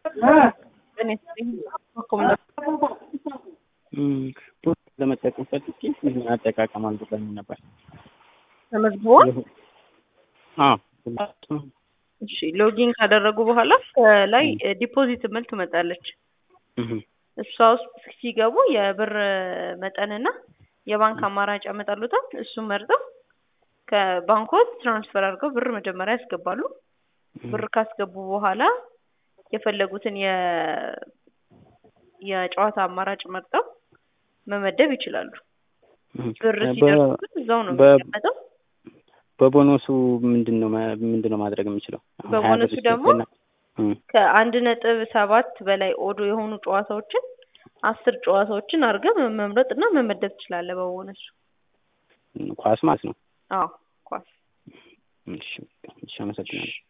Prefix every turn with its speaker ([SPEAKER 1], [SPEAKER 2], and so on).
[SPEAKER 1] ለመጠቀም ፈልጌ ምን አጠቃቀም አልገባኝ ነበር።
[SPEAKER 2] ተመዝግቧል።
[SPEAKER 1] አዎ
[SPEAKER 2] እሺ ሎጊን ካደረጉ በኋላ ከላይ ዲፖዚት ምል ትመጣለች። እሷ ውስጥ ሲገቡ የብር መጠንና የባንክ አማራጭ ያመጣሉታል። እሱን መርጠው ከባንኮት ትራንስፈር አድርገው ብር መጀመሪያ ያስገባሉ። ብር ካስገቡ በኋላ የፈለጉትን የ የጨዋታ አማራጭ መርጠው መመደብ ይችላሉ። ብር ሲደርሱ ግን እዛው ነው የሚቀመጠው።
[SPEAKER 1] በቦነሱ ምንድን ነው ምንድን ነው ማድረግ የምችለው?
[SPEAKER 2] በቦነሱ ደግሞ ከአንድ ነጥብ ሰባት በላይ ኦዶ የሆኑ ጨዋታዎችን አስር ጨዋታዎችን አድርገህ መምረጥ እና መመደብ ትችላለህ። በቦነሱ
[SPEAKER 1] ኳስ ማለት ነው።
[SPEAKER 2] አዎ ኳስ።
[SPEAKER 1] እሺ፣ እሺ፣ አመሰግናለሁ።